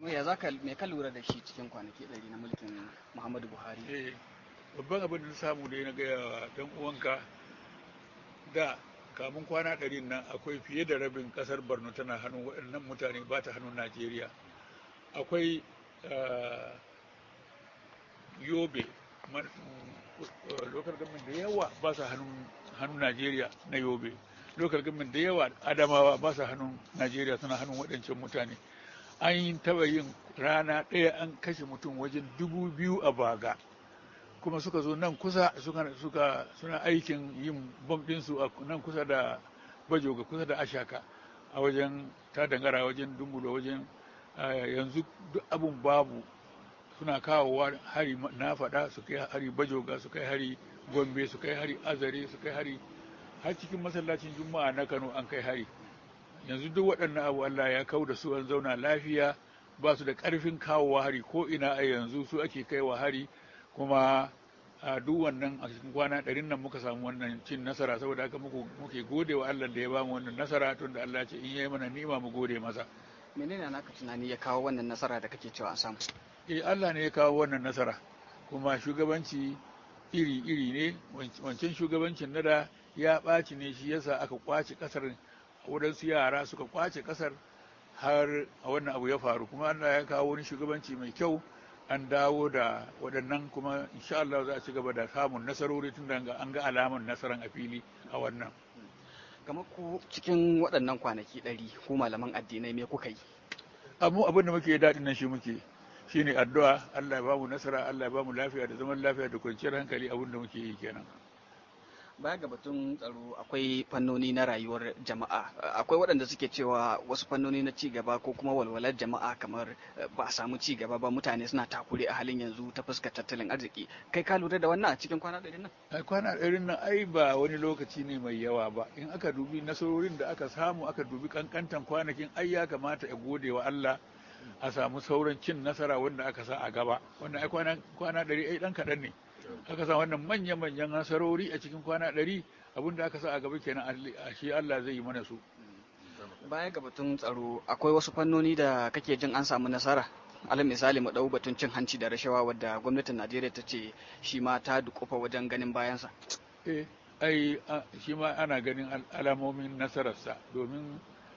ya za ka me ka lura da shi cikin kwanaki ɗari na mulkin muhammadu buhari eh babban abin da na samu da na gaya wa dan uwanka da kamun kwana ɗari nan akwai fiye da rabin ƙasar borno tana hannun waɗannan mutane ba ta hannun najeriya akwai yobe lokal gamin da yawa ba su hannun najeriya na yobe lokal gamin da yawa adamawa ba su hannun najeriya suna hannun waɗancan mutane an yi taba yin rana ɗaya an kashe mutum wajen dubu biyu a baga kuma suka zo nan kusa suka suna aikin yin bom ɗinsu a nan kusa da bajoga kusa da ashaka a wajen ta dangara wajen dumbulo wajen yanzu duk abun babu suna kawowa hari na faɗa su kai hari bajoga su kai hari gombe su kai hari azare su kai hari har cikin masallacin juma'a na kano an kai hari yanzu duk waɗannan abu allah ya kau da su an zauna lafiya ba su da ƙarfin kawowa hari ko ina a yanzu su ake kaiwa hari kuma a duk wannan a cikin kwana ɗarin nan muka samu wannan cin nasara saboda haka muke gode wa allah da ya bamu wannan nasara tun da allah ce in yayi mana nima mu gode masa menene naka tunani ya kawo wannan nasara da kake cewa an samu eh Allah ne ya kawo wannan nasara kuma shugabanci iri-iri ne wancan shugabancin na da ya ɓaci ne shi yasa aka kwace ƙasar waɗansu yara suka kwace ƙasar har a wannan abu ya faru kuma Allah ya kawo wani shugabanci mai kyau an dawo da waɗannan kuma insha Allah za a ci gaba da samun nasarori tun da an ga alaman nasaran a fili a wannan kamar ku cikin waɗannan kwanaki ɗari ko malaman addinai me kuka yi abu abin da muke daɗin nan shi muke shine addu'a Allah ya bamu nasara Allah ya bamu lafiya da zaman lafiya da kwanciyar hankali abin da muke yi kenan baya ga batun tsaro akwai fannoni na rayuwar jama'a akwai waɗanda suke cewa wasu fannoni na ci gaba ko kuma walwalar jama'a kamar ba a samu ci gaba ba mutane suna takure a halin yanzu ta fuskar tattalin arziki kai ka lura da wannan a cikin kwana ɗari nan kwana ɗari nan ai ba wani lokaci ne mai yawa ba in aka dubi nasarorin da aka samu aka dubi kankantan kwanakin ai ya kamata ya gode wa Allah a samu sauran cin nasara wanda aka sa a gaba wanda ai kwana ɗari ai ɗan kaɗan ne aka sa wannan manya-manyan nasarori a cikin kwana ɗari abinda aka sa a gaba kenan a shi Allah zai yi mana su. Baya ga batun tsaro akwai wasu fannoni da kake jin an samu nasara alal misali mu ɗau batun cin hanci da rashawa wadda gwamnatin Najeriya ta ce shi ma ta dukufa wajen ganin bayansa. Eh, ai shi ma ana ganin alamomin nasararsa domin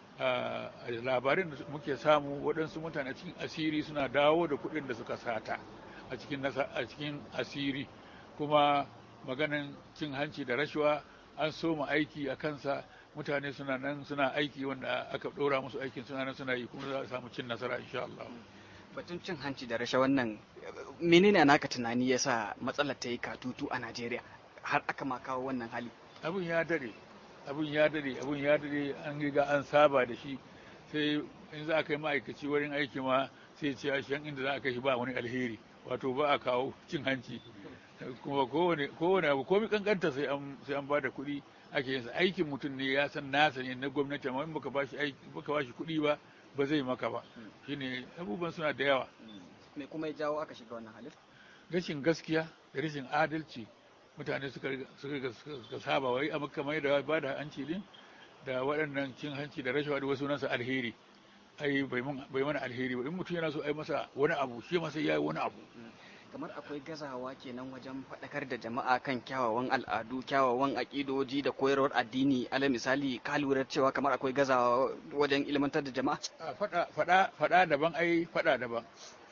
labarin da muke samu waɗansu mutane cikin asiri suna dawo da kuɗin da suka sata. a cikin a cikin asiri kuma maganin cin hanci da rashawa an soma aiki a kansa mutane suna nan suna aiki wanda aka ɗora musu aikin suna nan suna yi kuma za a samu cin nasara insha Allah. Batun cin hanci da rashawan nan menene naka tunani yasa matsalar ta yi katutu a Najeriya har aka ma kawo wannan hali? Abun ya dare, abun ya dare, abun ya dare an riga an saba da shi sai in za a kai ma'aikaci wurin aiki ma sai ce a inda za a kai shi ba wani alheri. wato ba a kawo cin hanci kuma kowane abu komi kankanta sai an sai an bada kuɗi ake yin aikin mutum ne ya san nasa ne na gwamnati amma in baka bashi aiki baka bashi kuɗi ba ba zai maka ba shine abubuwan suna da yawa me kuma ya jawo aka shiga wannan halin rashin gaskiya da rashin adalci mutane suka suka saba wai amma kamar da ba da hanci din da waɗannan cin hanci da rashawa da wasu nasa alheri ai bai mana alheri ba in mutum yana so ai masa wani abu shi ma sai yayi wani abu kamar akwai gazawa kenan wajen faɗakar da jama'a kan kyawawan al'adu kyawawan aƙidoji da koyarwar addini ala misali ka lura cewa kamar akwai gazawa wajen ilmantar da jama'a faɗa faɗa faɗa daban ai faɗa daban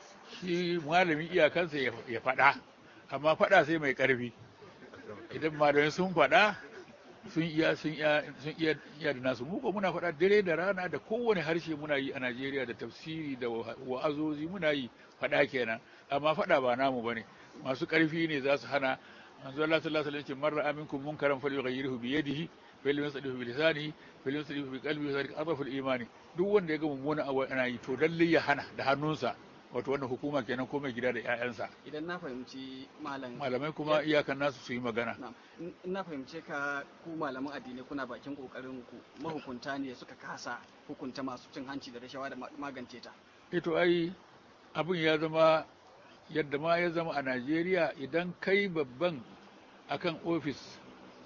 shi malami iyakansa ya faɗa amma faɗa sai mai ƙarfi idan malamai sun faɗa sun iya sun iya sun iya iya da nasu mu ko muna faɗa dare da rana da kowane harshe muna yi a Najeriya da tafsiri da wa'azozi muna yi faɗa kenan amma faɗa ba namu bane masu ƙarfi ne za su hana manzo Allah sallallahu alaihi wasallam man ra'a minkum munkaran falyughayyirhu bi yadihi fa lam yastadihu bi lisanihi fa lam yastadihu bi qalbihi zalika adhafu al-imani duk wanda ya ga mummuna abu ana yi to lalle ya hana da hannunsa wato wannan hukuma kenan ko mai gida da 'ya'yansa idan na fahimci malam malamai kuma iyakan nasu su yi magana in na fahimce ka ku malaman addinai kuna bakin kokarin ku mahukunta ne suka kasa hukunta masu cin hanci da rashawa da magance ta eh to ai abin ya zama yadda ma ya zama a Najeriya idan kai babban akan ofis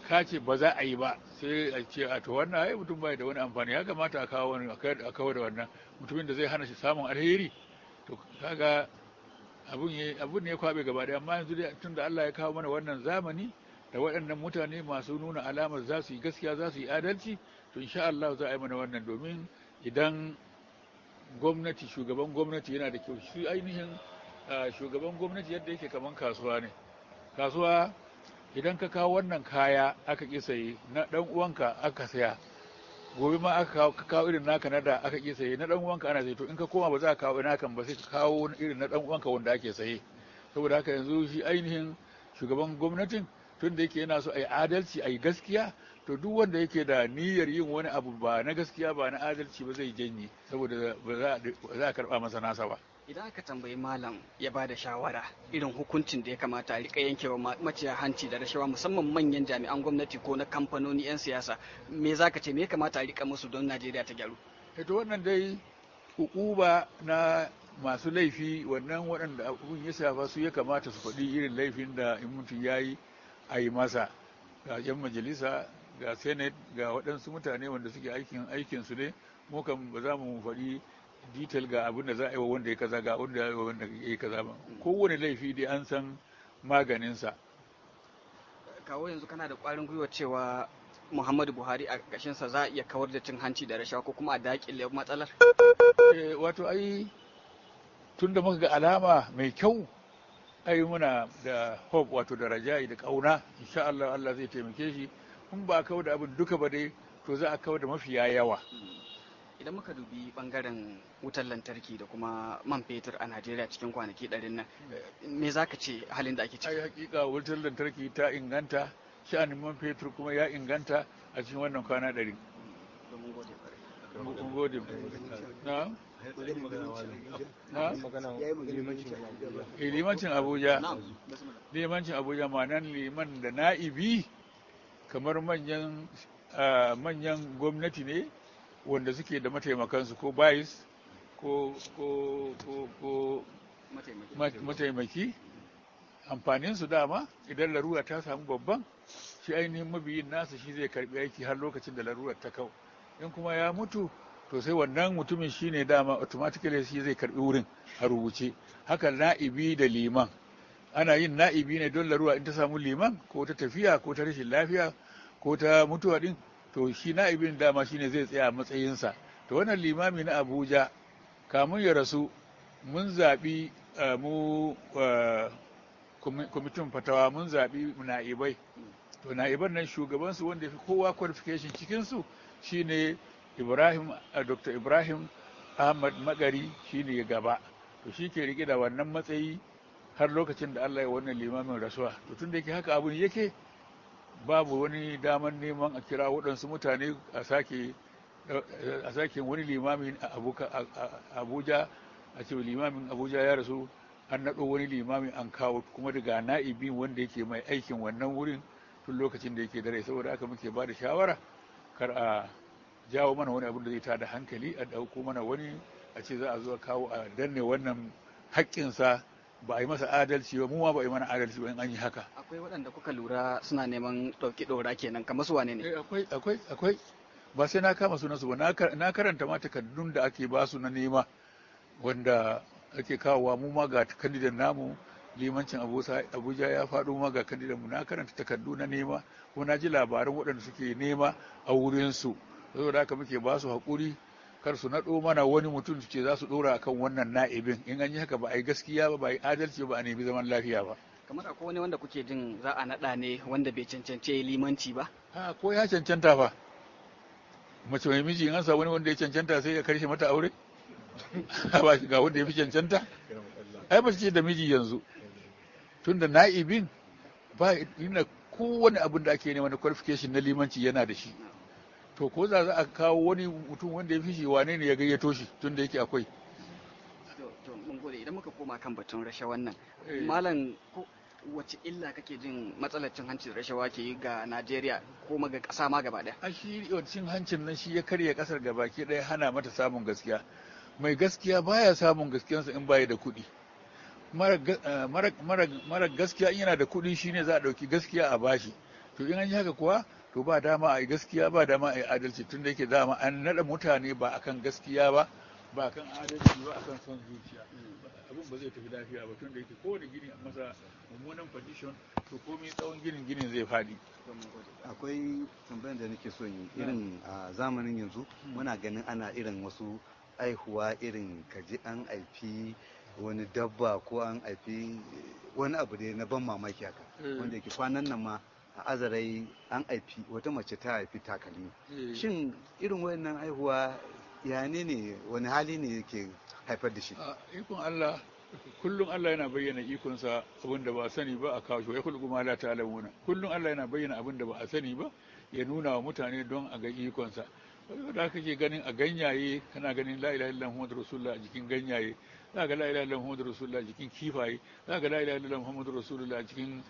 ka ce ba za a yi ba sai a ce a to wannan ai mutum bai da wani amfani ya kamata a kawo wani a kawo da wannan mutumin da zai hana shi samun alheri to kaga abun ne abun ne ya kwabe gaba daya amma yanzu tun da Allah ya kawo mana wannan zamani da waɗannan mutane masu nuna alamar za su yi gaskiya za su yi adalci to insha Allah za a yi mana wannan domin idan gwamnati shugaban gwamnati yana da kyau shi ainihin shugaban gwamnati yadda yake kaman kasuwa ne kasuwa idan ka kawo wannan kaya aka ƙi saye na ɗan uwanka aka saya gobe ma aka kawo ka kawo irin naka na da aka ƙi saye na ɗan uwanka ana saye to in ka koma ba za ka kawo nakan ba sai ka kawo irin na ɗan uwanka wanda ake saye saboda haka yanzu shi ainihin shugaban gwamnatin tun da yake yana so a yi adalci a yi gaskiya to duk wanda yake da niyyar yin wani abu ba na gaskiya ba na adalci ba zai janye saboda ba za a karɓa masa nasa ba idan aka tambayi malam ya ba da shawara irin hukuncin da ya kamata a rika yankewa maciya hanci da rashawa musamman manyan jami'an gwamnati ko na kamfanoni 'yan siyasa me za ka ce me ya kamata a rika musu don najeriya ta gyaru to wannan dai hukuba na masu laifi wannan waɗanda abun ya shafa su ya kamata su faɗi irin laifin da in mutum ya yi a yi masa ga 'yan majalisa ga senate ga waɗansu mutane wanda suke aikin aikinsu ne mu kan ba za mu faɗi detail ga abin da za a yi wa wanda ya kaza ga wanda ya yi wa wanda ya yi kaza ba kowane laifi dai an san maganinsa kawo yanzu kana da ƙwarin gwiwa cewa muhammadu buhari a ƙashinsa za a iya kawar da cin hanci da rashawa ko kuma a daƙile matsalar wato ai tun da muka ga alama mai kyau ai muna da hope wato da raja'i da ƙauna insha Allah Allah zai taimake shi in ba a kawar da abin duka ba dai to za a kawar da mafiya yawa idan muka dubi bangaren wutar lantarki da kuma man fetur a najeriya cikin kwanaki ɗarin nan me za ka ce halin da ake ciki ai hakika wutar lantarki ta inganta sha'anin man fetur kuma ya inganta a cikin wannan kwana ɗari mun gode na na limancin abuja limancin abuja ma'anan liman da na'ibi kamar manyan manyan gwamnati ne wanda suke da mataimakansu ko bayis ko ko ko ko mataimaki amfaninsu dama idan larura ta samu babban shi ainihin mabiyin nasa shi zai karbi aiki har lokacin da larurar ta kau in kuma ya mutu to sai wannan mutumin shi ne dama automatically shi zai karbi wurin a rubuce haka na'ibi da liman ana yin na'ibi ne don larura in ta samu liman ko ta tafiya ko ta rashin lafiya ko ta mutuwa din to shi na'ibin dama shine zai tsaya a matsayinsa to wannan limami na abuja kamun ya rasu mun zaɓi mu kwamitin fatawa mun zaɓi na'ibai to na'iban nan shugabansu wanda fi kowa qualification cikinsu shine ibrahim dr ibrahim ahmad magari shine ya gaba to shi ke rike da wannan matsayi har lokacin da allah ya wannan limamin rasuwa to tun da yake haka abun yake babu wani daman neman a kira waɗansu mutane a sake a sake wani limamin a abuja a ce limamin abuja ya rasu an naɗo wani limamin an kawo kuma daga na'ibi wanda yake mai aikin wannan wurin tun lokacin da yake dare saboda haka muke ba da shawara kar a jawo mana wani abin da zai tada hankali a ɗauko mana wani a ce za a zo kawo a danne wannan haƙƙinsa ba a yi masa adalci ba mu ma ba a yi mana adalci ba in an yi haka akwai waɗanda kuka lura suna neman ɗauki ɗora kenan kamar su wane ne akwai akwai akwai ba sai na kama sunan su ba na karanta ma takardun da ake ba su na nema wanda ake kawowa mu ma ga kandidan namu limancin abuja ya faɗo ma ga kandidan mu na karanta takardu na nema ko na ji labaran waɗanda suke nema a wurinsu saboda haka muke ba su haƙuri kar su naɗo mana wani mutum su ce za su ɗora akan wannan na'ibin in an yi haka ba a yi gaskiya ba ba a yi adalci ba a nemi zaman lafiya ba kamar akwai wani wanda kuke jin za a naɗa ne wanda bai cancance limanci ba ha ko ya cancanta fa mace mai miji in an sa wani wanda ya cancanta sai ya karshe mata aure ba ga wanda ya fi cancanta ai ba ce da miji yanzu tunda na'ibin ba ina kowane abin da ake nema na qualification na limanci yana da shi to ko za a kawo wani mutum wanda ya fi shi wane ne ya gayyato shi tun da yake akwai to mun gode idan muka koma kan batun rashawan nan malam wace illa kake jin matsalar cin hanci da rashawa ke yi ga Najeriya ko ga ƙasa ma gaba ɗaya a shi cin hancin nan shi ya karya ƙasar gabaki ɗaya hana mata samun gaskiya mai gaskiya baya samun gaskiyarsa in baya da kuɗi mara gaskiya in yana da kuɗi shine za a ɗauki gaskiya a bashi to in an yi haka kuwa to ba dama a yi gaskiya ba dama a yi adalci tun da yake dama an naɗa mutane ba akan gaskiya ba ba akan adalci ba akan son zuciya abin ba zai tafi lafiya ba tun da yake kowane gini a masa mummunan condition to komai tsawon ginin ginin zai faɗi akwai tambayar da nake so yi irin a zamanin yanzu muna ganin ana irin wasu aihuwa irin kaji an aifi wani dabba ko an aifi wani abu da na ban mamaki haka wanda yake kwanan nan ma a azarai an aifi wata mace ta haifi takalmi shin irin wayannan aihuwa ya ne ne wani hali ne yake haifar da shi a ikon Allah kullum Allah yana bayyana ikonsa abin da ba a sani ba a kawo shi ya kullu ma la ta'lamuna kullum Allah yana bayyana abin da ba a sani ba ya nuna wa mutane don a ga ikonsa da kake ganin a ganyaye kana ganin la ilaha illallah muhammadur rasulullah a jikin ganyaye za ga la ilaha illallah muhammadur rasulullah a jikin kifaye za ga la ilaha illallah muhammadur rasulullah a jikin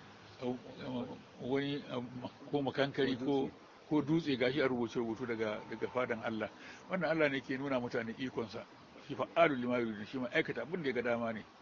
wani ko makankari ko ko dutse gashi a rubuce rubutu daga daga fadan Allah wannan Allah ne ke nuna mutane ikonsa shi fa'alu lima yuridu shi ma aikata abin da ya ga dama ne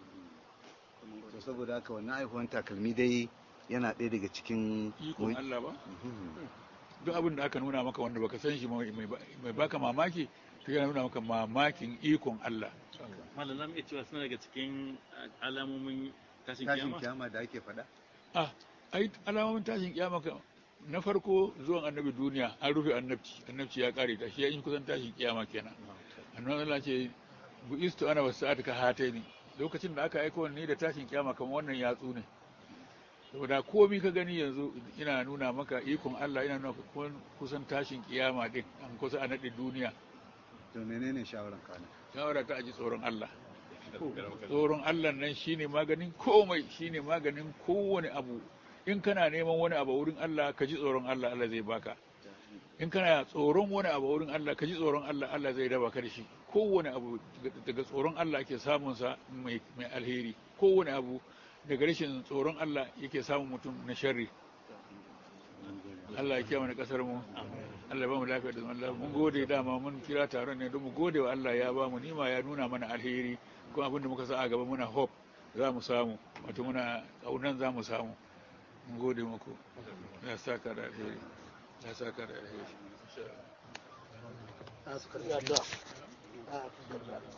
to saboda haka wannan aihuwan takalmi dai yana ɗaya daga cikin ikon Allah ba duk abin da aka nuna maka wanda baka san shi mai baka mamaki to yana nuna maka mamakin ikon Allah malam zamu iya cewa suna daga cikin alamomin tashin tashin kiyama kiyama da ake faɗa ah ai alamomin tashin kiyama ka na farko zuwan annabi duniya an rufe annabci annabci ya kare ta shi ya yi kusan tashin kiyama kenan annabi Allah ce bu istu ana wasu sa'ata ka hataini lokacin da aka aika ni da tashin kiyama kamar wannan yatsu ne saboda komi ka gani yanzu ina nuna maka ikon Allah ina nuna kusan tashin kiyama din an kusa a naɗe duniya to menene shawaran kana shawara ta aji tsoron Allah tsoron Allah nan shine maganin komai shine maganin kowane abu in kana neman wani abu wurin Allah ka ji tsoron Allah Allah zai baka in kana tsoron wani abu wurin Allah ka ji tsoron Allah Allah zai raba ka da shi kowane abu daga tsoron Allah ake samun sa mai alheri kowane abu daga rashin tsoron Allah yake samun mutum na sharri Allah ya kiyaye mana kasar mu Allah ya ba mu lafiya da zaman lafiya mun gode dama mun kira taron ne don mu gode wa Allah ya ba mu nima ya nuna mana alheri kuma abinda muka sa a gaba muna hope za mu samu wato muna kaunan za mu samu mun gode muku ya saka da alheri ya saka da alheri